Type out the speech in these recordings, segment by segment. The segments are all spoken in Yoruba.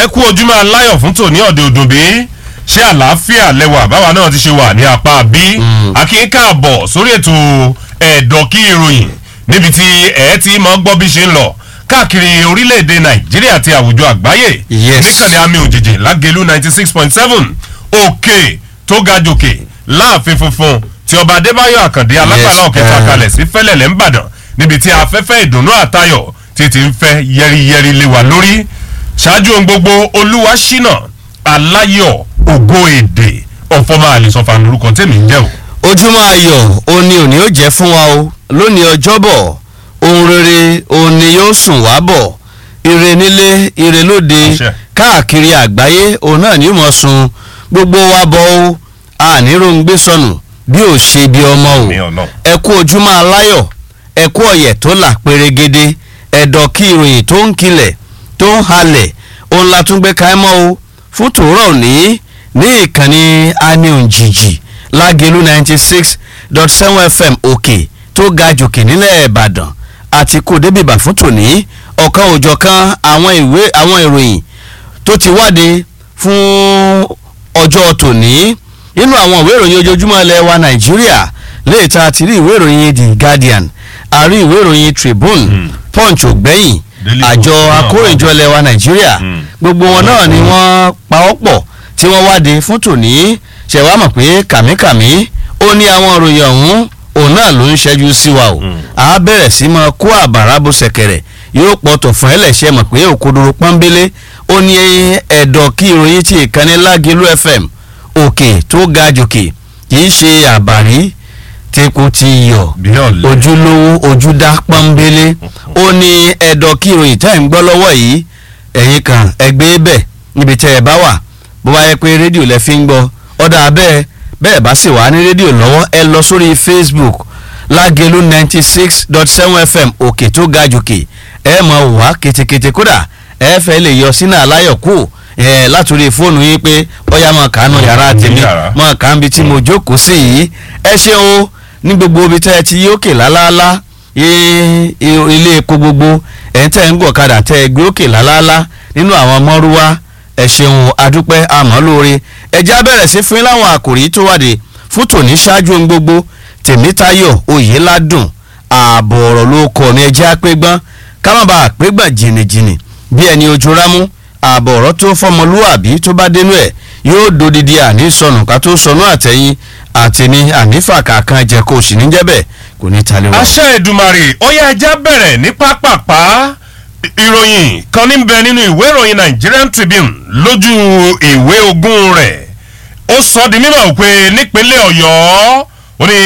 kú ojúmọ́ aláyọ̀ fún tòní ọ̀dẹ̀ òdòbí ṣé àlàáfíà lẹwà báwa náà ti ṣe wà ní apá bí akínká àbọ̀ sórí ètò ẹ̀dọ̀kí ìròyìn níbi tí ẹ̀ ti mọ́ gbọ́ bí ṣe ń lọ káàkiri orílẹ̀-èdè nàìjíríà àti àwùjọ àgbáyé Yes. níkànnì àmì òjèjì lágẹ̀lú ninety six point seven òkè tó ga jòkè láàfin funfun tí ọba adébáyọ̀ àkàndé alágbàlá Yes, ọ̀kẹta eh. kalẹ̀ sí fẹ́lẹ̀lẹ̀ ńbàdàn níbi tí afẹ́fẹ́ ìdùnnú àtayọ̀ ti ti ń fẹ́ yẹriyẹri lé wa lórí ṣáájú ohun gbogbo olúwa ṣínà aláyọ̀ ògo èdè ọ̀fọ̀mọ àlìsọ̀fà lórúkọ tèmi ń jẹ́ o. ojúmọ́ ayọ̀ òní òní ó jẹ́ fún wa o lónìí ọjọ́bọ̀ ohun rere òní yóò sùn wá bọ̀ ire nílé ire lóde Àṣẹ. káàkiri àgbáyé òun náà ni ó mọ̀ sun gbogbo wa bọ̀ o àníròǹgbé sọnù bí ò ṣe bí ọmọ o Ní ọ̀nà. ẹ kú ojúmọ́ aláyọ̀ ẹ kú ọ̀yẹ̀ tó là pérégede ẹ̀dọ̀ kí ìròyìn tó ń kilẹ̀ tó ń halẹ̀ òun la tún gbé ká ẹ mọ́ o fún tòórọ̀ òní ní ìkànnì aniunjìjì lágẹ̀lú ninety six dot seven fm òkè tó ga jòkè nílẹ̀ ìbàdàn àti kò débìbà fún tòní ọ̀kan òjọ̀kan àwọn ìwé àwọn ìròyìn tó ti wáde fún ọjọ́ tòní nínú àwọn ìwé ìròyìn ojoojúmọ́ ilẹ̀ wa nàìjíríà léèta àti rí ìwé ìròyìn the guardian àrí ìwé ìròyìn tribune punch ògbẹ́yìn Daily àjọ Post náà akórèjọ ilẹ̀ wa nàìjíríà Mm. gbogbo wọn náà ni wọ́n pawọ́pọ̀ tí wọ́n wáde fún tòní ṣẹ̀wá mọ̀ pé kàmíkàmí ó ní àwọn ìròyìn ọ̀hún òun náà ló ń ṣẹ́jú sí wa o Mm. a bẹ̀rẹ̀ sí máa kó àbàrà bó ṣẹ̀kẹ̀rẹ̀ yóò pọ̀tọ̀ fún ẹlẹ́ṣẹ̀ mọ̀ pé òkodoro pọ́nbélé ó ní ẹ̀dọ̀ kí ìròyìn tí ìkànnì lágẹ̀lú fm òkè tó ga jòkè kì í ṣe àbàrí tepo ti yọ̀ bí ọ̀lẹ́ ojúlówó ojúdá pọ́nbélé ó ní ẹ̀dọ̀ kí ìròyìn tá ẹ̀ ń gbọ́ lọ́wọ́ yìí ẹ̀yin kan ẹgbẹ́ bẹ̀ níbi tẹ́ ẹ bá wà bó bá yẹ pé rédíò lẹ fi ń gbọ́ ọ̀dà bẹ́ẹ̀ bẹ́ẹ̀ bá sì wà ní rédíò lọ́wọ́ ẹ lọ sórí facebook lágẹ̀lú ninety six dot seven fm òkè tó ga jòkè ẹ mọ̀ wá ketekete kódà ẹ fẹ́ lè yọ sínú aláyọ̀ kù ẹ látòrí fóònù yín pé ọ̀yá mọ̀ kánú yàrá Ní tèmi yàrá. mọ̀ kàn bí tí mo jókòó sí yìí ẹ ṣeun o ní gbogbo ibi tẹ́ ẹ ti yí òkè lálálá i- i- ilé epo gbogbo ẹ̀ ń tẹ́ ń gọ̀kadà tẹ́ ẹ gbé òkè lálálá nínú àwọn mọ́rúwá ẹ ṣeun adúpẹ́ àmọ́ lóore ẹjẹ́ á bẹ̀rẹ̀ sí fún yín láwọn àkòrí tó wàdé fún tòní ṣáájú ohun gbogbo tèmítayọ̀ oyèládùn ààbò ọ̀rọ̀ ló kọ̀ ní ẹjẹ́ àpégbọ́n ká má bàa àpégbọ́n jìnnìjìnnì bí ẹni ojú rámú ààbò ọ̀rọ̀ tó fọmọlúwàbí tó bá dénú ẹ̀ yóò dodidi àní sọnù ká tó sọnù àtẹ̀yìn àtẹ̀mí ànífà kàkan jẹ́ kó o sì ní jẹ́ bẹ́ẹ̀ kò ní talẹ̀ wá. aṣẹ ìdùmarè ó yẹ ẹja bẹ̀rẹ̀ ní pápápá ìròyìn kan ní bẹ nínú ìwé ìròyìn nigerian tribune lójú ìwé ogún rẹ̀ ó sọ di mímọ̀ pé nípínlẹ̀ ọ̀yọ́ ó ní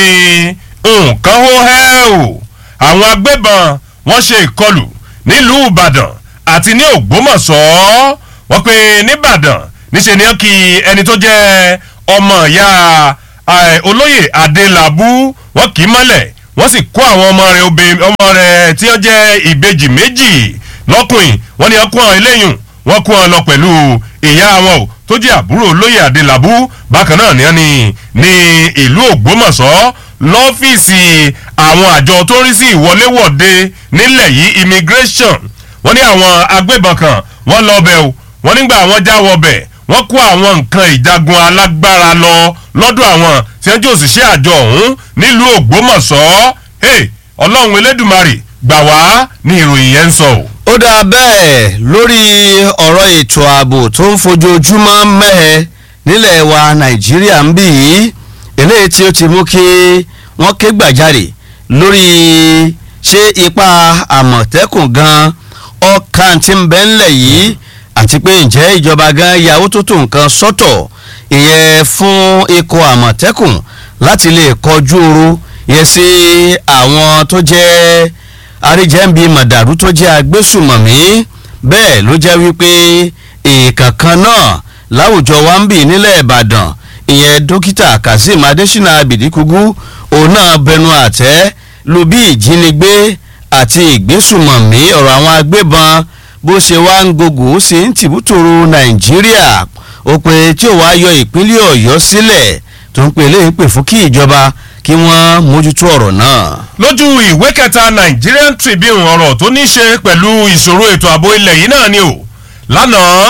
nǹkan ó hẹ́ o àwọn agbébọn wọ́n ṣe ìkọlù nílùú ìbàdàn àti ní ògbómọ̀ṣọ́ wọ́n pe nìbàdàn níṣẹ́ ni ó kí ẹni tó jẹ́ ọmọ ìyá eh, olóyè adélábù wọ́n kì í mọ́lẹ̀ wọ́n sì kó àwọn ọmọ rẹ̀ obìnrin ọmọ rẹ̀ tí wọ́n jẹ́ ìbejì méjì lọ́kùnrin wọ́n ní ọkùn àwọn eléyùn wọ́n kó wọn lọ pẹ̀lú ìyá wọn o tó jẹ́ àbúrò olóyè adélábù bákan náà ni wọ́n ní ní ìlú ògbómọ̀ṣọ́ lọ́fíìsì àwọn àjọ tó ń rí sí ìwọléwọ̀de nílẹ̀ yìí immigration wọ́n ní àwọn agbébọn kan wọ́n lọ bẹ̀ o wọ́n nígbà wọ́n já wọ bẹ̀ wọ́n kó àwọn nǹkan ìjagun alágbára lọ lọ́dọ̀ àwọn tí wọ́n jẹ́ òṣìṣẹ́ àjọ ọ̀hún nílùú ògbómọ̀ṣọ́ hey, ọlọ́run elédùmarè gbà wá ní ìròyìn yẹn ń sọ o. ó dáa bẹ́ẹ̀ lórí ọ̀rọ̀ ètò ààbò tó ń fojoojúmọ́ mẹ́ẹ̀ nílẹ̀ wa nàìjíríà ń bì í eléyìí tí ó ti mú kí wọ́n ké gbàjarè lórí ṣé ipa àmọ̀tẹ́kùn gan ọkàn tí ń bẹ ńlẹ̀ yìí àti pé ǹjẹ́ ìjọba gan yàwó tó tó nǹkan sọ́tọ̀ ìyẹn fún ikọ̀ àmọ̀tẹ́kùn láti lè kọjú oru yẹ sí àwọn tó jẹ́ àríjẹ́ǹbí màdàrú tó jẹ́ agbésùmọ̀mí bẹ́ẹ̀ ló jẹ́ wípé èèkàn kan náà láwùjọ wa ń bì nílẹ̀ ìbàdàn ìyẹn dókítà kazeem adésínà abidikugu òun náà bẹnu àtẹ́ lu bí ìjínigbé àti ìgbésùmọ̀mí ọ̀rọ̀ àwọn agbébọn bó ṣe wá ń gògò ó sì ń tìbútòrò nàìjíríà ó pé tí ò wá yọ ìpínlẹ̀ ọ̀yọ́ sílẹ̀ tó ń pè léyìí pè fún kí ìjọba kí wọ́n mójútó ọ̀rọ̀ náà. lójú ìwé kẹta nigerian tribune ọ̀rọ̀ tó ní í ṣe pẹ̀lú ìṣòro ètò ààbò ilẹ̀ yìí náà ni o lánàá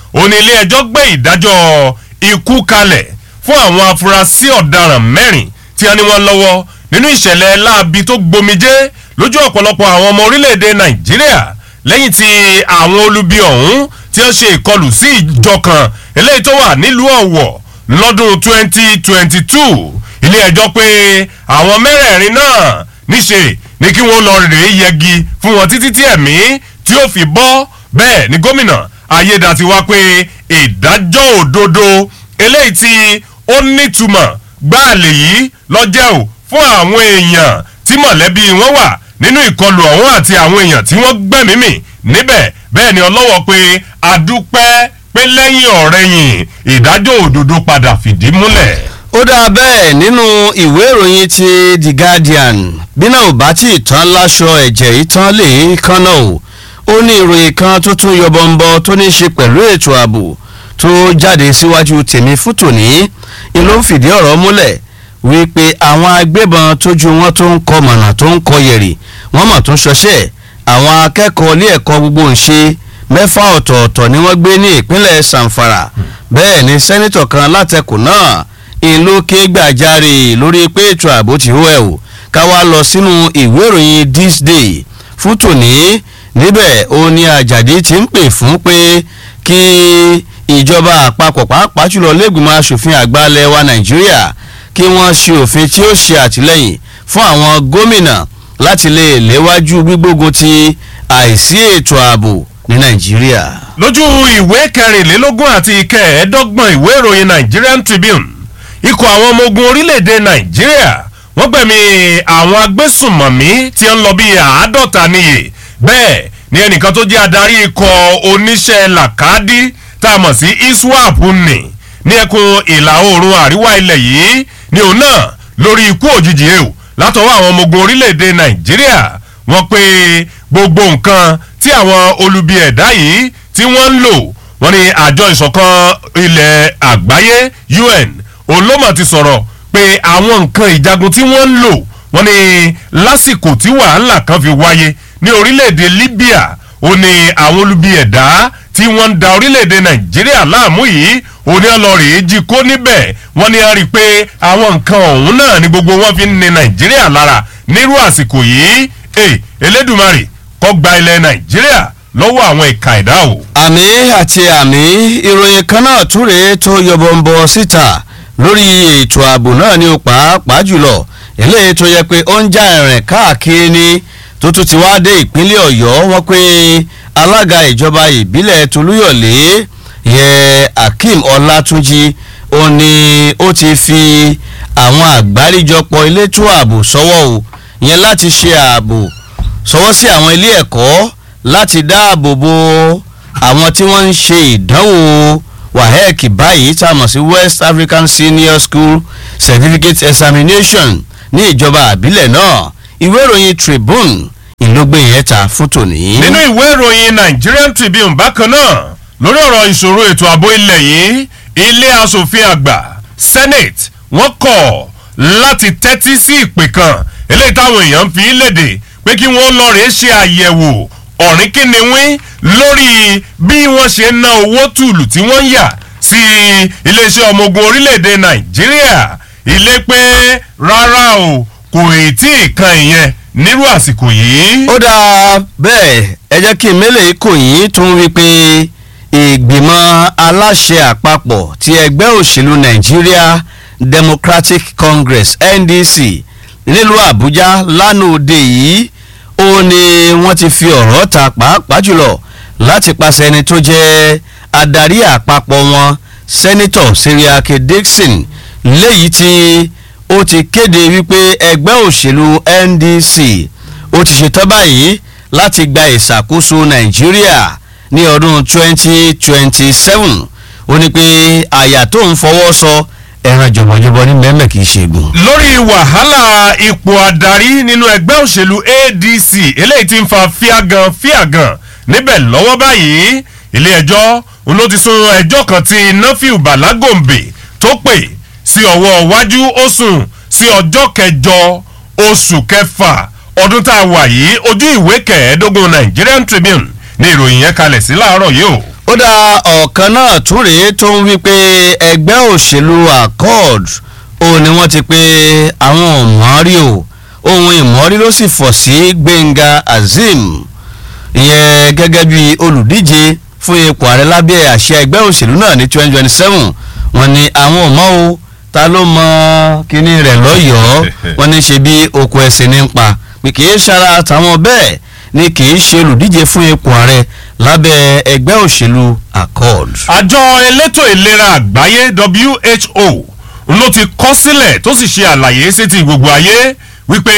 ó ní ilé ẹjọ́ gbé ìdájọ́ ikú kalẹ̀ fún àwọn afurasí ọ̀daràn mẹ́rin tí wọ́n ní wọ́n lọ́wọ́ nínú ìṣẹ̀lẹ̀ láabi tó gbomijé lójú ọ̀pọ̀lọpọ̀ àwọn ọmọ orílẹ̀-èdè nàìjíríà lẹ́yìn tí àwọn olubi ọ̀hún tí wọ́n ṣe ìkọlù sí ìjọ kan eléyìí tó wà nílùú ọ̀wọ̀ lọ́dún 2022 ilé ẹjọ́ pé àwọn mẹ́rẹ̀ẹ̀rin náà níṣe ni kí wọ́n lọ rèé yẹgi fún wọn títí tí ẹ̀mí tí ó fi bọ́ bẹ́ẹ̀ ni gómìnà ayédàtiwá pé ìdájọ́ òdodo eléyìí tí ó nítumọ̀ gbáàlè yìí lọ́jẹ́ ò fún àwọn èèyàn tí mọ̀lẹ́bí wọn wà nínú ìkọlù ọ̀hún àti àwọn èèyàn tí wọ́n gbẹ̀mímì níbẹ̀ bẹ́ẹ̀ ni ọlọ́wọ́ pé adúpẹ́ pé lẹ́yìn ọ̀rẹ́yìn ìdájọ́ òdodo padà fìdí múlẹ̀. ó dáa bẹ́ẹ̀ nínú ìwé ìròyìn ti the guardian bínú ò bá tí ì tán láṣọ ẹ̀jẹ̀ ìtàn lè kánná o ó ní ìròyìn kan tó tún yọbọ̀nbọ̀ tó ní í ṣe pẹ̀lú ètò ààbò tó jáde síwájú tèmi fún tòní ni ló ń fìdí ọ̀rọ̀ múlẹ̀ wípé àwọn agbébọn tójú wọn tó ń kọ mọ̀nà tó ń kọ yẹ̀rì wọ́n mọ̀ tó ń ṣọṣẹ́ àwọn akẹ́kọ̀ọ́ ilé ẹ̀kọ́ gbogbo ń ṣe mẹ́fà ọ̀tọ̀ọ̀tọ̀ ni wọ́n gbé ní ìpínlẹ̀ sanfara bẹ́ẹ̀ ni sẹ́nitọ̀ kan látẹkùn náà ìlú ké gbàjarè lórí pé ètò ààbò ti hó ẹ̀ o ká wá lọ sínú ìwé ìròyìn this day fún tòní níbẹ̀ ó ní àjàdí ti ń pè fún pé kí ìjọba àpapọ̀ pàápàá jùlọ lẹ́gbìmọ̀ asòfin àgbà ilẹ̀ wa nàìjíríà kí wọ́n ṣe òfin tí ó ṣe àtìlẹ́yìn fún àwọn gómìnà láti lè léwájú gbígbógun ti àìsí ètò ààbò ní nàìjíríà. lójú ìwé kẹrìnlélógún àti kẹẹ̀ẹ́dọ́gbọ̀n ìwé ìròyìn nigerian tribune ikọ̀ àwọn ọmọ ogun orílẹ̀-èdè nàìjíríà wọ́n gbẹ̀mí àwọn agbésùnmọ̀mí tí ń lọ bíi àádọ́ta níye bẹ́ẹ̀ ni ẹnìkan tó jẹ́ adarí ikọ̀ oníṣẹ́ làkàdí tá a mọ̀ sí iswap nì ní ẹkùn ìlà oòrùn àríwá ilẹ̀ yìí ni òun náà lórí ikú òjijì ẹ̀ o látọwọ́ àwọn ọmọ ogun orílẹ̀-èdè nàìjíríà wọ́n pé gbogbo nǹkan tí àwọn olubi ẹ̀dá yìí tí wọ́n ń lò wọ́n ní àjọ ìṣọ̀kan ilẹ̀ àgbáyé un olómọ̀ ti sọ̀rọ̀ pé àwọn nǹkan ìjagun tí wọ́n ń lò wọ́n ní lásìkò tí wàhálà kan fi wáyé ní orílẹ̀-èdè libya ó ní àwọn olubi ẹ̀dá tí wọ́n ń da orílẹ̀-èdè nàìjíríà láàmú yìí òní ọlọ́rìí jí kó níbẹ̀ wọ́n ní a rí i pé àwọn nǹkan ọ̀hún náà ni gbogbo wọn fi ń ni nàìjíríà lára nírú àsìkò yìí ẹ elédùnmarè kọ́ gba ilẹ̀ nàìjíríà lọ́wọ́ àwọn ìka ẹ̀dá o. àmì àti àmì ìròyìn kan náà túre tó yọbọ̀nbọ̀ síta lórí ètò ààbò náà ní pàápàá jùlọ eléyìí tó yẹ pé ó ń já ẹ̀rìn káàkiri ní tó tún ti wá dé ìpínlẹ̀ ọ̀yọ́ wọ́n pé alága ìjọba ìbílẹ̀ tolúyọ̀lé yẹ akeem ọlátúnjì ó ní ó ti fi àwọn àgbáríjọpọ̀ elétò ààbò sọ́wọ́ o yẹn láti ṣe ààbò sọ́wọ́ sí àwọn ilé ẹ̀kọ́ láti dáàbò bo àwọn tí wọ́n ń ṣe ìdánwò wahec báyìí tá a mọ̀ sí west african senior school certificate examination ní ìjọba àbílẹ̀ náà ìwé ìròyìn tribune ìlógbé yẹn ta fún tòní. nínú ìwé ìròyìn nigerian tribune bákan náà lórí ọ̀rọ̀ ìṣòro ètò ààbò ilẹ̀ yìí ilé asòfin àgbà senate wọ́n kọ̀ láti tẹ́tí sí ìpè kan eléyìí táwọn èèyàn fi léde pé kí wọ́n lọ rèé ṣe àyẹ̀wò ọ̀rìn kínníwín lórí bí wọ́n ṣe ń ná owó tùlù tí wọ́n ń yà sí iléeṣẹ́ ọmọ ogun orílẹ̀-èdè nàìjíríà ilé pé rárá o kò ì tí ì kan ìyẹn nírú àsìkò yìí. ó dáa bẹ́ẹ̀ ẹ jẹ́ kí mélèé kò yín tún wí pé ìgbìmọ̀ aláṣẹ àpapọ̀ ti ẹgbẹ́ òṣèlú nigeria democratic congress ndc nílùú àbújá lánàá òde yìí ó ní wọ́n ti fi ọ̀rọ̀ ta pàápàá jùlọ láti pàṣẹ ẹni tó jẹ́ adarí àpapọ̀ wọn sẹ́nitọ̀ seriake dixon léyìí tí ó ti kéde wípé ẹgbẹ́ òṣèlú ndc ó ti ṣetán báyìí láti gba ìṣàkóso nàìjíríà ní ọdún 2027 ó ní pé àyà tó ń fọwọ́ sọ ẹran jọ̀bọ̀jọ̀bọ̀ ní mẹ́mẹ́ kì í ṣe gùn. lórí wàhálà ipò adarí nínú ẹgbẹ́ òṣèlú adc eléyìí ti ń fa fíàgàn fíàgàn níbẹ̀ lọ́wọ́ báyìí ilé ẹjọ́ ló ti sún ẹjọ́ kan tí nafiu balagombe tó pè sí ọwọ́ iwájú ó sùn sí ọjọ́ kẹjọ oṣù kẹfà ọdún tá a wà yìí ojú ìwé kẹẹ̀ẹ́dógún nigerian tribune ní ìròyìn yẹn kalẹ̀ sí láàárọ̀ yìí o. ó dá ọ̀kan náà tún rèé tó ń wí pé ẹgbẹ́ òṣèlú accord ó ní wọ́n ti pé àwọn ọ̀mọ́rí o ohun ìmọ̀rí ló sì fọ̀ sí gbẹ̀ngà azeem ìyẹn gẹ́gẹ́ bí olùdíje fún ipò ààrẹ lábẹ́ àṣẹ ẹgbẹ́ òṣèlú náà ní twenty twenty seven wọ́n ní àwọn ọmọ o ta ló mọ kíní rẹ̀ lọ́yọ̀ọ́ wọ́n ní ṣe bí oko ẹ̀sìn ní pa pé kì í ṣara tàwọn bẹ́ẹ̀ ni kì í ṣe olùdíje fún ipò ààrẹ lábẹ́ ẹgbẹ́ òṣèlú accord. àjọ elétò ìlera àgbáyé who ló ti kọ́ sílẹ̀ tó sì ṣe àlàyé sétí gbogbo ayé wípé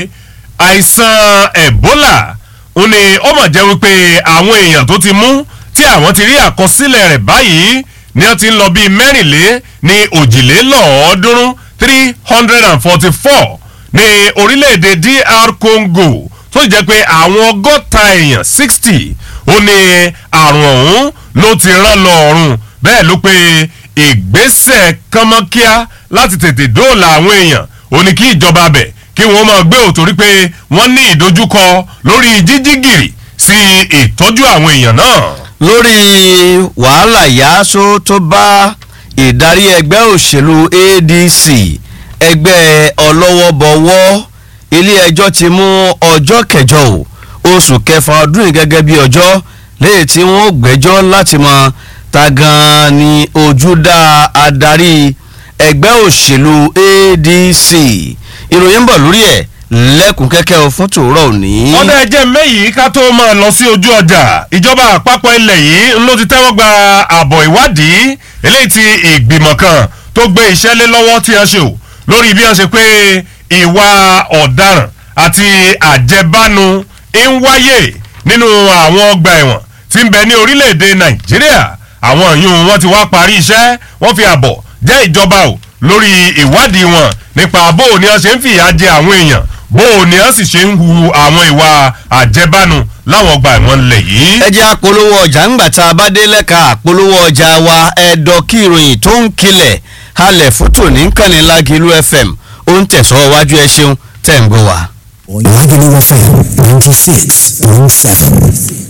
àìsàn ebola ó ní ó mọ̀ jẹ́ wípé àwọn èèyàn tó ti mú tí àwọn ti rí àkọsílẹ̀ rẹ̀ báyìí ni wọ́n ti ń lọ bíi mẹ́rìnlé ní òjìlélọ́ọ̀ọ́dúnrún three hundred and forty four ní orílẹ̀-èdè dr congo tó sì jẹ́ pé àwọn ọgọ́ta èèyàn sixty ó ní àrùn ọ̀hún ló ti rán lọ ọ̀run bẹ́ẹ̀ ló pé ìgbésẹ̀ kánmọ́kíá láti tètè dóòlà àwọn èèyàn ó ní kí ìjọba bẹ̀ kí wọ́n máa gbé òtórí pé wọ́n ní ìdojúkọ lórí jíjí gìrì sí ìtọ́jú àwọn èèyàn náà. lórí wàhálà yáásó tó bá ìdarí ẹgbẹ́ òṣèlú adc ẹgbẹ́ ọlọ́wọ́bọwọ́ ilé ẹjọ́ ti mú ọjọ́ kẹjọ o oṣù kẹfà ọdún yìí gẹ́gẹ́ bí ọjọ́ léyìí tí wọ́n gbẹ́jọ́ láti mọ ta gan-an ni ojúdá adarí ẹgbẹ́ òṣèlú adc ìròyìn ń bọ̀ lórí ẹ̀ lẹ́kùn kẹ́kẹ́ o fún tòórọ́ òní. ọ̀dà ẹ̀jẹ̀ mẹ́yìí ká tó máa lọ sí ojú ọjà ìjọba àpapọ̀ ilẹ̀ yìí ló ti tẹ́wọ́ gba àbọ̀ ìwádìí eléyìí ti ìgbìmọ̀ kan tó gbé iṣẹ́ lé lọ́wọ́ tí wọ́n ṣe o lórí bí wọ́n ṣe pé ìwà ọ̀daràn àti àjẹbánu ń wáyé nínú àwọn ọgbà ẹ̀wọ̀n tí ń bẹ ní orílẹ̀-èdè nàìjíríà àwọn yìí wọ́n ti wá parí iṣẹ́ wọ́n fi àbọ̀ jẹ́ ìjọba o lórí ìwádìí wọn nípa bó o ní wọ́n ṣe ń fìyà jẹ àwọn èèyàn bó o ní wọ́n sì ṣe ń hu àwọn ìwà àjẹbánu láwọn ọgbà ẹ̀wọ̀n lẹ̀ yìí. ẹ jẹ́ àpolówó ọjà ńgbà tá a bá dé lẹ́ka àpolówó ọjà wa ẹ̀dọ̀ kí ìròyìn tó ń kilẹ̀ halẹ̀ fótó ní kànnì lágìlú fm ó ń tẹ̀sọ́ wájú ẹ ṣeun tẹ̀ ń gbọ́ wa. Lágìlú FM ninety six point seven.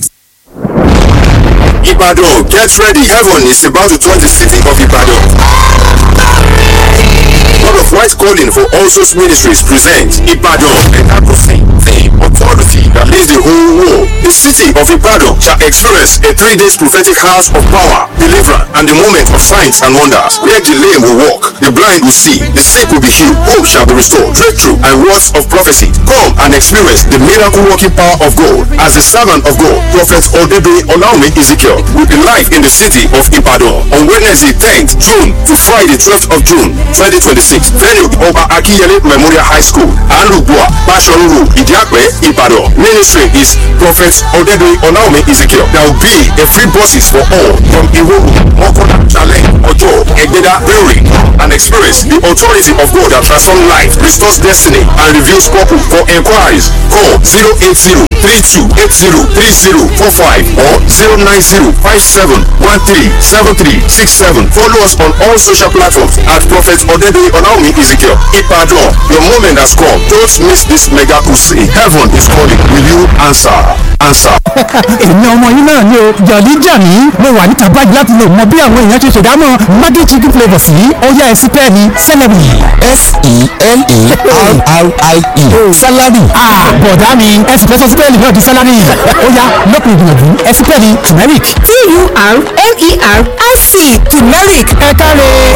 Ibadan, get ready. Heaven is about to touch the city of Ibadan. God of White Calling for All Souls Ministries presents Ibadan and Apostolic Theme Authority that leads the whole world. The city of Ibadan shall experience a three days prophetic house of power, deliverance, and the moment of signs and wonders, where the lame will walk, the blind will see, the sick will be healed, hope shall be restored, breakthrough, and words of prophecy. Come and experience the miracle working power of God as the servant of God, Prophet Odebe Olaume Ezekiel, will be live in the city of Ibadan on Wednesday 10th June to Friday 12th of June 2026. Venue Oba Akiyele Memorial High School, Anlubua, Bashoru Road, Idiakwe, Ibadan. Ministry is Prophet Odebe Olaume Ezekiel. There will be a free buses for all from Iworu, Mokola, Challenge, Ojo, Egbeda, Brewery, and experience the authority of God that transforms life, restores destiny, and reveals purpose. For inquiries, call 080 32803045 or 09057137367. Follow us on all social platforms at Prophet Odebe Olaomi Ezekiel. Ipadon, your moment has come. Don't miss this mega crusade. Heaven is calling. Will you answer? Answer. èmi ọmọ yín náà ni o jọ̀lí jàmí mo wà níta báyìí láti lè mọ bí àwọn èèyàn ṣe ṣèdámọ̀ maggi chicken flavour sí ọ̀yá ẹ̀sìn pẹ́ẹ́ni celery. S-E-L-E-R-R-I-E. Salary. bọ̀dá mi ẹ̀sìn fẹ́ sọ sí pẹ́ẹ́ni náà di salary ọ̀yá lọ́kùn ìgbìyànjú ẹ̀sìn pẹ́ẹ́ni turmeric. T-U-R-M-E-R-I-C turmeric ẹ káre